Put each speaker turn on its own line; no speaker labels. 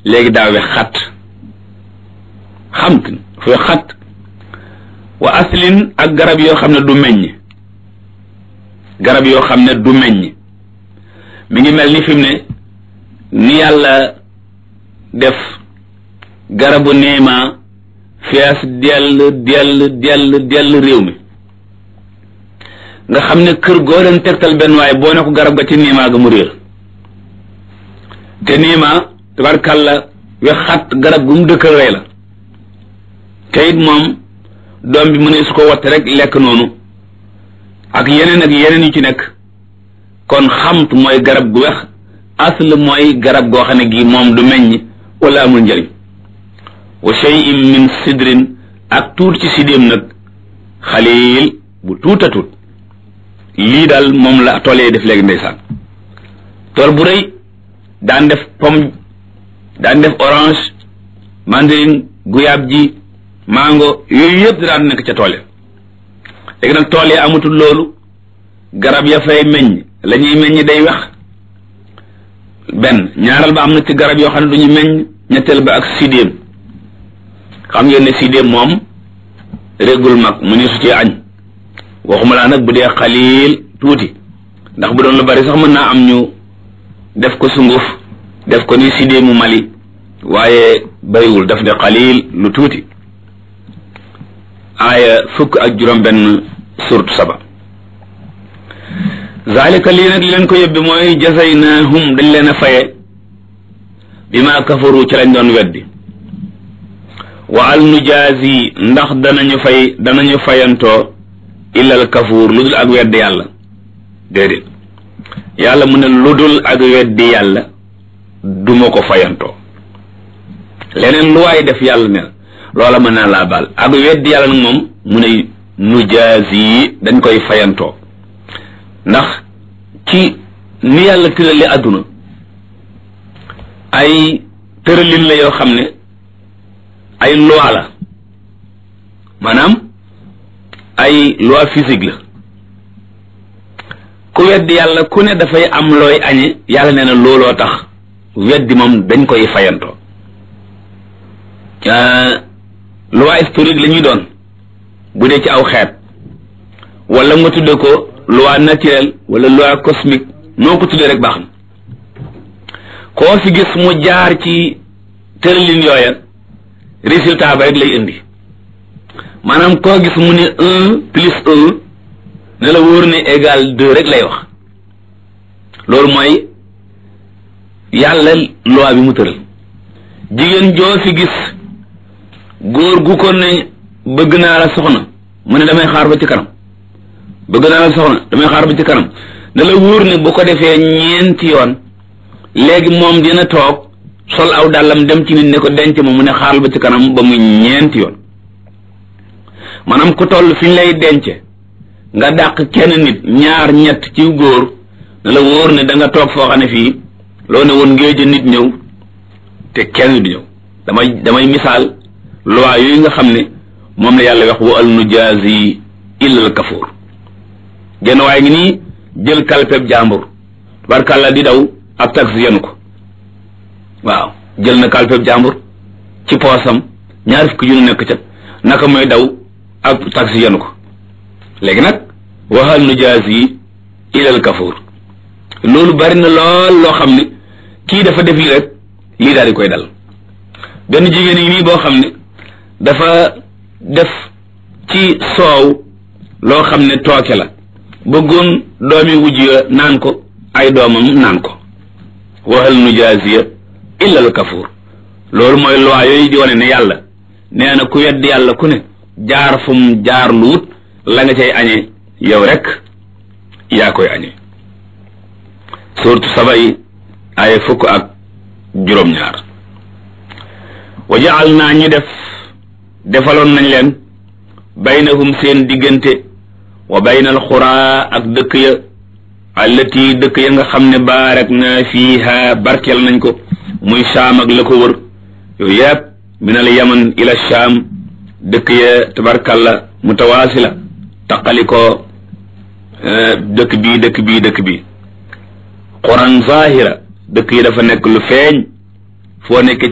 léegi daa wex xat xamt fooy xat wa aslin ak garab yoo xam ne du meññ garab yoo xam ne du meññ mi ngi mel ni fi mu ne ni yàlla def garabu niima fees dell dell dell dell réew mi nga xam ne kër goo leen tegtal benn waaye boo ne ko garab ga ci niima ga mu réer te niima tabarkàlla wexat garab gu mu dëkkal rey la te it moom doom bi mu ne su ko watte rek lekk noonu ak yeneen ak yeneen yu ci nekk kon xamt mooy garab gu wex asl mooy garab goo xam ne gi moom du meññ wala amul njëriñ wa shay'in min sidrin ak tuut ci sidéem nag xaliil bu tuuta tuut lii daal moom la tool yi def léegi ndeysaan tool bu rëy daan def pomme daan def orange mandarine guyaab ji mango yooyu yëpp daan nekk ca tool yi léegi nag tool yi amatul loolu garab ya fay meññ la ñuy meññ day wex benn ñaaral ba am na ci garab yoo xam ne du ñu meññ ñetteel ba ak sidéem xam ngeen ne sidéem moom régul mag mu ni su ci añ waxuma laa nag bu dee xaliil tuuti ndax bu doon lu bari sax mën naa am ñu def ko sunguf def ko ni sidéemu Mali waaye bariwul daf ne xaliil lu tuuti aaya fukk ak juróom benn surtu saba zalika lii nag li leen ko yóbbi mooy jazaynahum dañ leen a faye bi ma kafaru ci lañ doon weddi wa al nujaazi ndax danañu fay danañu fayantoo illal kafuur lu dul ak weddi yàlla déedéet yàlla mu ne lu dul ak weddi yàlla duma ko fayantoo leneen lu waay def yàlla ne loola mën naa laa baal ak weddi yàlla nag moom mu ne nujaazi dañ koy fayantoo ndax ci ni yàlla tërali àdduna ay tëralin la yoo xam ne ay loi la maanaam ay loi physique la ku weddi yàlla ku ne dafay am looy añe yàlla nee na looloo tax weddi moom dañ koy fayantoo loi historique la ñuy doon bu dee ci aw xeet wala nga tudde ko loi naturelle wala loi cosmique noo ko tuddee rek baax na koo fi gis mu jaar ci tëralin yooya résultat ba rek lay indi maanaam koo gis mu ne un plus un ne la wóor ne égal deux rek lay wax loolu mooy yàlla loi bi mu tëral jigéen joo fi gis góor gu ko ne bëgg naa la soxna mu ne damay xaar ba ci kanam bëgg naa la soxna damay xaar ba ci kanam ne la wóor ne bu ko defee ñeenti yoon léegi moom dina toog sol aw dàllam dem ci nit ne ko denc ma mu ne xaaral ba ci kanam ba muy ñeenti yoon maanaam ku toll fi ñu lay denc nga dàq kenn nit ñaar ñett ci góor ne la wóor ne da nga toog foo xam ne fii loo ne woon ngéej nit ñëw te kenn du ñëw damay damay misaal loi yooyu nga xam ne moom la yàlla wax wa al nujaazi illa al kafuur genn waaye ngi nii jël kalpeb jàmbur barkàlla di daw ab taxi yenu ko waaw jël na kalpeb jàmbur ci poosam ñaar fukki junni nekk ca naka mooy daw ab taxi yenu ko léegi nag waxal nu jaas yi ilal kafuur loolu bari na lool loo xam ne kii dafa def lii rek lii daal di koy dal benn jigéen yi nii boo xam ne dafa def ci soow loo xam ne tooke la bëggoon doomi wujj ya naan ko ay doomam naan ko waxal nu jaasiya illa al kafuur loolu mooy loi yooyu di wane ne yàlla nee na ku wedd yàlla ku ne jaar fu mu jaar lu wut la nga cay añee yow rek yaa koy añee suurtu saba yi ay fukk ak juróom-ñaar wa jaal naa ñu def defaloon nañ leen baynahum seen diggante wa baynal xuraa ak dëkk ya allati dëkk ya nga xam ne baarak na fiiha barkeel nañ ko muy saam ak la ko wër yooyu yëpp min al yaman ila saam dëkk ya tabarkalla mutawaasila taqali ko dëkk bii dëkk bii dëkk bii quran zahira dëkk yi dafa nekk lu feeñ foo nekk